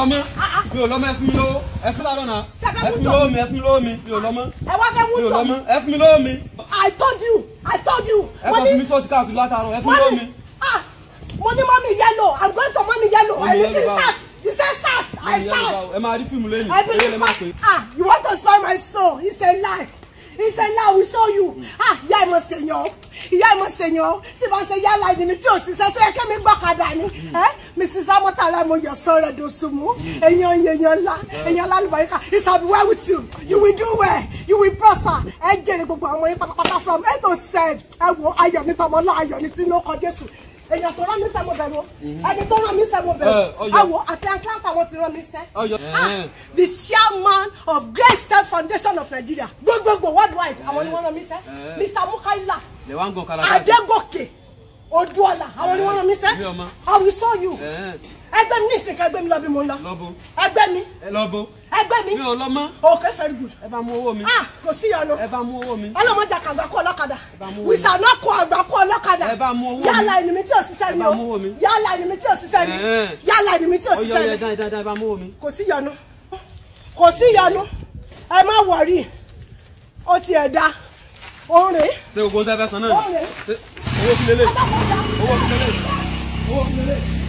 lọ́mọ mi ò lọ́mọ ẹ fún mi lówó ẹ fún lárọ̀ náà Ṣé ẹ fẹ́ ẹ fún mi mú lówó mi ẹ fún mi lówó mi mi ò lọ́mọ ẹ wá fẹ́ mú mi ò tọ̀ lọ́mọ ẹ fún mi lówó mi I told you I told you ẹ kàn fún mi sọ́ọ̀sì káàkiri látàárọ̀ ẹ fún mi lówó mi. ah mo ní mọ́mí yellow I'm going to mọ́mí yellow Mọ́mì I need yellow to báwo? start you say start I Ìyá mi start. báwo? ẹ máa rí fíìmù lẹ́yìn I eré lè believe má pé. ah you want to spoil my soul it's a lie it's a lie we saw you ah ìyá ìmọ̀ sèyàn ìyá ìmọ̀ sèyàn tí bá ṣe yálà ìdí mi tí ò ṣiṣẹ́ tó yẹ kí mi gbọ́kadà ni ẹ mrs amotala mo yọ sọ rẹ dosùnmù èèyàn èèyàn ńlá èèyàn lálùbáríkà it shall be well with you you will do well you will prosper ẹ jèrè gbogbo àwọn yín pátápátá from a to z ẹ wo ayọ̀ ní tọmọ náà ayọ̀ ní tí ló kọ jésù èèyàn tó rán mi sẹ́ mo bẹ̀rù ẹni tó rán mi sẹ́ mo Ẹ, bẹ̀rù ọyọ. ẹ wo àti atlanta wọn ti rán mi sẹ́ Ọyọ. Ah, Ẹ. the chairman of Great Step Foundation of Nigeria gbogbogbò worldwide àwọn ni wọ́n rán mi sẹ́ Eh. Mr Mukaila lè wá ń gan kala Adégòkè Odúọlá àwọn ni wọ́n rán mi sẹ́ Mi ò mọ̀. I will show you ẹ ẹgbẹ́ mi ní ìsìnká ẹgbẹ́ mi lọ bí mo ń lọ lọ́bọ ẹgbẹ́ mi ẹ lọ́bọ ẹgbẹ́ mi mi ò lọ́mọ okay very good ẹ bá mú owó mi ah kò sí ìyọnu ẹ bá mú owó mi ọlọ́mọdé àkàgbà kó ọlọ́kadà bá mú owó we mi. shall not kó àgbà kó ọlọ́kadà Ẹ bá mú owó mi. yálà ẹni mi tí ò ṣiṣẹ́ Ẹ ni bá o mú owó mi. yálà ẹni mi tí ò ṣiṣẹ́ ni Ẹ̀hẹ́n. yálà ẹni mi tí ò ọyọ ṣiṣẹ́ ọyọ ni dáadáa dáadáa ẹ bá mú owó mi. kò sí ìyọnu kò sí ìyọnu ẹ má wọrí ó ti ẹ̀ da òun rèé ṣé gbogbo ń tẹ́ fẹ́ san náà Ó ni rèé Ṣé owó fi lélẹ̀ ọlọ́kadà owó fi lélẹ̀ owó fi lélẹ̀.